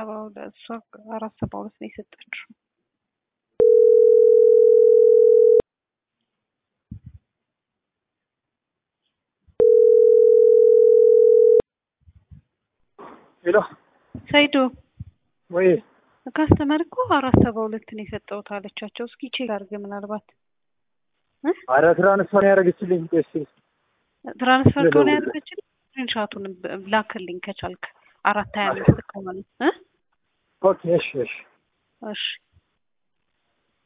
ሰባ ሁለት እሷ አራት ሰባ ሁለት ነው የሰጠችው። ሄሎ ሰይዶ ወይ ካስተመር እኮ አራት ሰባ ሁለት ነው የሰጠሁት አለቻቸው። እስኪ ቼክ አድርግ ምናልባት አረ ትራንስፈር ያደረገችልኝ ስ ትራንስፈር ከሆነ ያደረገችልኝ ስክሪንሻቱን ላክልኝ ከቻልክ አራት ሀያ አምስት ከሆነ እ ኦኬ እሺ እሺ እሺ